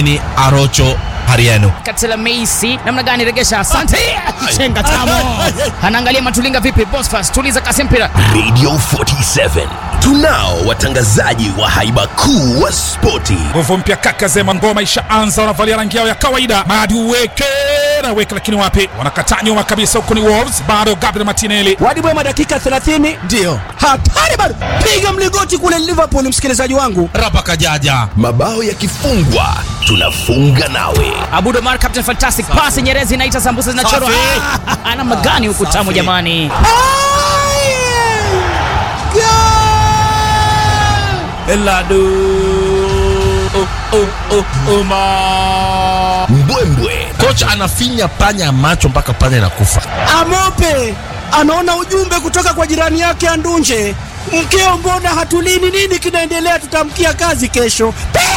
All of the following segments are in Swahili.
Jameni, Arocho Hariano. Katela Meisi namna gani regesha? Asante. Chenga tamo. Anaangalia Matulinga vipi? Bosfas tuliza kasi mpira. Radio 47 tunao watangazaji wa haiba kuu wa spoti. Nguvu mpya kaka Zema, ngoma ishaanza, wanavalia rangi yao ya kawaida. Madi uweke na weke, lakini wapi, wanakataa nyuma kabisa. Huko ni Wolves, bado Gabriel Martinelli. Wadi Bwema dakika 30 Ndio. hatari bado, piga mligoti kule Liverpool, msikilizaji wangu. Rapa Kajaja. Mabao yakifungwa tunafunga nawe. Abudo Mar captain fantastic pass Nyerezi inaita sambusa zinachorwa. Safi. Ah, Ana magani huku tamu Safi. jamani. Eladu. Oh, oh, oh, Oma. Mbwembwe Kocha anafinya panya macho mpaka panya inakufa. Amope anaona ujumbe kutoka kwa jirani yake Andunje, mkeo, mbona hatulini? Nini kinaendelea? Tutamkia kazi kesho.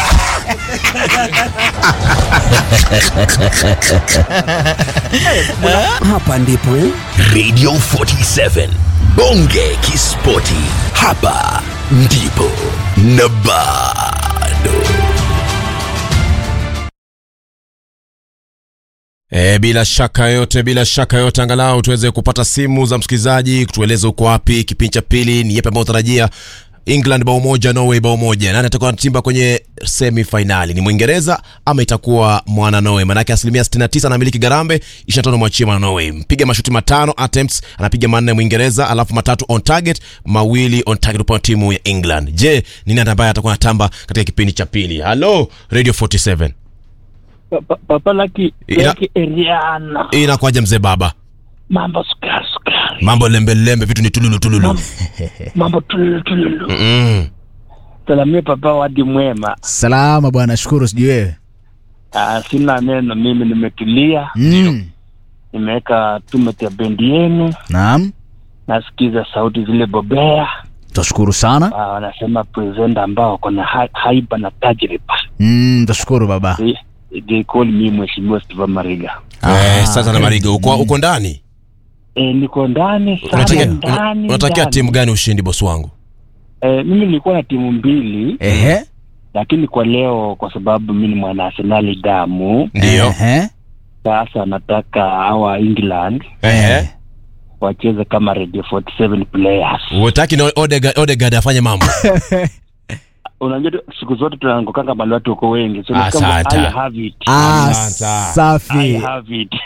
Hapa ndipo eh? Radio 47 Bonge Kispoti, hapa ndipo na bado. E, bila shaka yote, bila shaka yote, angalau tuweze kupata simu za msikilizaji kutueleza uko wapi. Kipindi cha pili ni yepi ambao utarajia? England bao moja, Norway bao moja. Nani atakuwa anatimba kwenye semi finali? Ni Mwingereza ama itakuwa mwana Norway? Manake asilimia 69 anamiliki Garambe, 25 mwachie mwana Norway. Mpiga mashuti matano attempts, anapiga manne Mwingereza, alafu matatu on target, mawili on target upande wa timu ya England. Je, ni nani ambaye atakuwa anatamba katika kipindi cha pili? Hello Radio 47. Papa, papa Laki, Ina- Laki Eriana, Inakuwaje mzee baba? mambo sukari sukari, Mambo lembe lembe, vitu ni tululu tululu. mambo tululu tululu. Mm. Salamia papa Wadi Mwema. Salama bwana, shukuru. Sijui wewe. Ah, sina neno, mimi nimetulia, Mm. nimeweka tumeti ya bendi yenu, Naam, nasikiza sauti zile bobea. tashukuru sana. Ah, wanasema presenta ambao wako na ha- haiba na tajriba. Mm, tashukuru baba. They, they call me Mheshimiwa Steve Mariga. Eh, sasa na Mariga uko uko ndani. E, niko ndani sana Unatakia ndani. unatakia ndani. timu gani ushindi bosi wangu? E, mimi nilikuwa na timu mbili Ehe, lakini kwa leo kwa sababu mimi ni mwana Arsenali damu Ndio. ehe, sasa nataka hawa England Eh. wacheze kama Radio 47 players. Utaki na Odegaard Odegaard afanye mambo. Unajua tu, siku zote tunaangukanga mali watu uko wengi, so ni kama Asante. I have it. Ah, Asante. I safi. have it.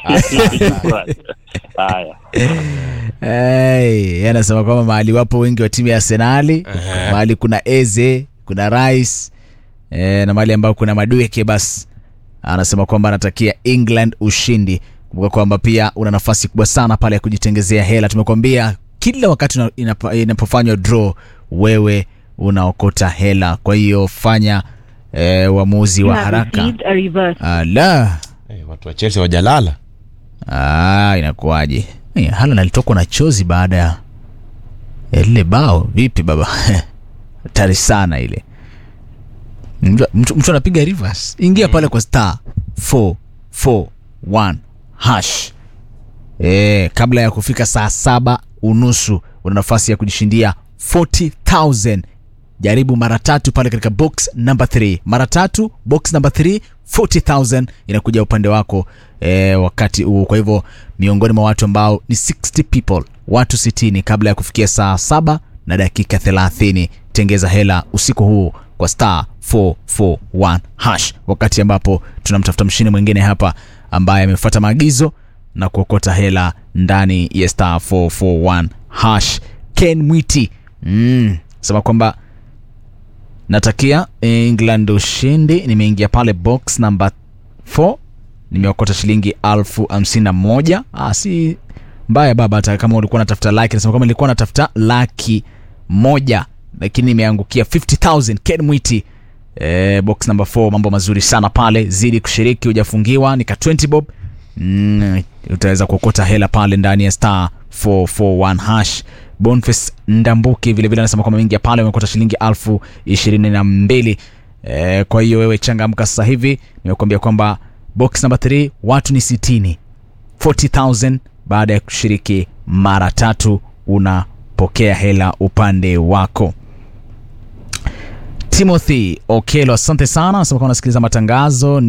Haya. Hey, yeye anasema kwamba mahali wapo wengi wa timu ya Arsenali, mahali kuna Eze, kuna Rice eh, na mahali ambao kuna Madueke, basi anasema kwamba anatakia England ushindi. Kumbuka kwamba pia una nafasi kubwa sana pale ya kujitengezea hela. Tumekwambia kila wakati una- inapa- inapofanywa draw, wewe unaokota hela. Kwa hiyo fanya eh, uamuzi wa haraka. Ala, Eh, Watu wa Chelsea wajalala. Ah, inakuwaje? Eh, Haaland alitokwa na chozi baada ya ya lile bao. Vipi baba? Hatari sana ile. Mtu, mtu, mtu anapiga reverse. Ingia pale kwa star 441 hash. Eh, kabla ya kufika saa saba unusu una nafasi ya kujishindia 40000 jaribu mara tatu pale katika box number 3 mara tatu box number 3 40000 inakuja upande wako eh, wakati huu kwa hivyo miongoni mwa watu ambao ni 60 people watu 60 kabla ya kufikia saa saba na dakika 30 tengeza hela usiku huu kwa star 441 hash wakati ambapo tunamtafuta mshindi mwingine hapa ambaye amefuata maagizo na kuokota hela ndani ya star 441 hash ken mwiti mm, sema kwamba natakia england ushindi nimeingia pale box number 4 nimeokota shilingi alfu hamsini na moja ah, si mbaya baba hata kama ulikuwa natafuta laki nasema kama nilikuwa natafuta laki moja lakini nimeangukia 50000 ken mwiti eh, box number 4 mambo mazuri sana pale zidi kushiriki hujafungiwa nika 20 bob mm, utaweza kuokota hela pale ndani ya star 441 hash Boniface Ndambuki vilevile anasema kwamba mingi ya pale umekota shilingi alfu ishirini na mbili e, kwa hiyo wewe changamka sasa hivi nimekuambia kwamba box number 3 watu ni sitini 40000 baada ya kushiriki mara tatu unapokea hela upande wako timothy okelo asante sana anasema kwamba unasikiliza matangazo